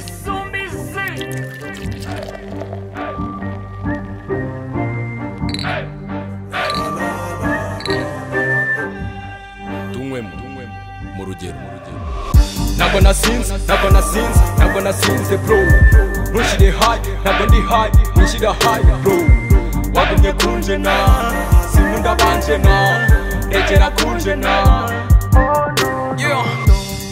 Missumisi. tunywemo mu rugero mu rugero ntabwo nasinze ntabwo nasinze ntabwo nasinze bro ntushyire hayi ntabwo ndi hayi nshyira hayi bro wagumye kunje na sinkunda banje na egera kunje na Yeah.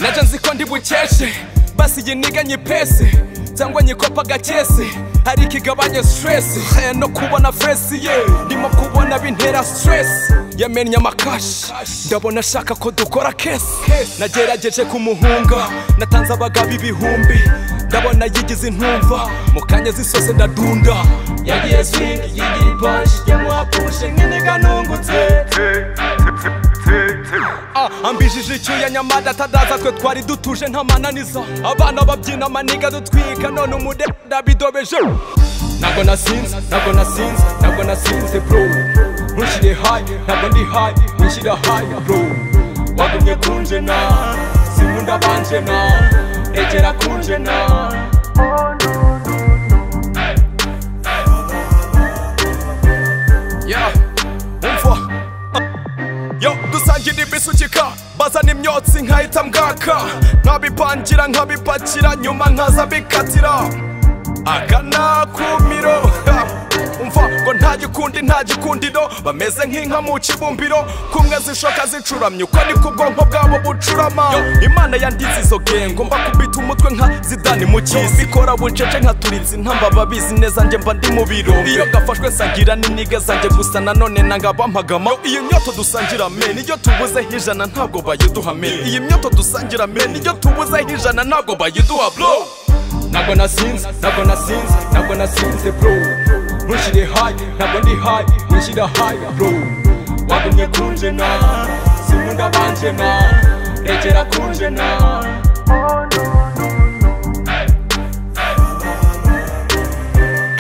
naje nzi ko ndi bukeshe basi igihe niganye pese cyangwa nyikopa agakese hari ikigabanya stress Eh, no kubona fesi ye ndimo kubona bintera stress yamennye amakashi ndabona ashaka ko dukora kesi nagerageje kumuhunga natanze abagabo ibihumbi ndabona yigize intumva mu kanya zisose ndadunda yagiye swing yigira ipanshi yamuha pushe nk'iniga nungutse Ah, ambijije icyuya nyamada atadaza twe twari dutuje ntamananiza abana babyina amaniga dutwika none umude ndabidobeje ntabwo nasinze ntabwo nasinze ntabwo nasinze bro ntushyire hayi ntabwo ndi hayi nshyira hayi bro wagumye kunje na sinkunda banje na egera kunje na Yeah, umva yo dusangira ibisukika bazana imyotsi nkahita mbwaka nkabipangira nkabipakira nyuma nkaza bikatira akanakumiro ha, umva ngo nta gikundi nta gikundiro bameze nk'inka mu kibumbiro kumwe zishoka zicuramye uko niko ubwonko bwabo bucurama Yo, imana yandize izo gengo mba kubita umutwe nka zidani mu kisi ikora bucece nka turinzi ntamba babizi neza njye mba ndi mu biro iyo gafashwe nsangira n'iniga zanjye gusa nanone nanga bampagama Yo, iyo nyoto dusangira men iyo tubuzeho ijana ntabwo bayiduha men iyi myoto dusangira men iyo tubuzeho ijana ntabwo bayiduha bro ntabwo nasinze ntabwo nasinze ntabwo nasinze bro ntushyire hayi ntabwo ndi hayi nshyira hayi bro wagumye kunje na sinkunda banje na regera kunje na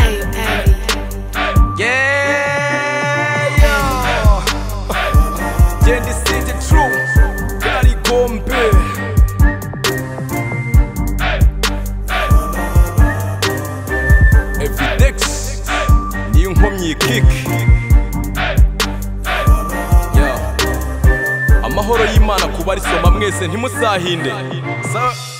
Ayo, ayo. Yeah, yo. Genda isinde true kari gombe Evidex niyo nkomyi kick Yeah. amahoro y'imana ku barisoma mwese ntimusahinde Sa-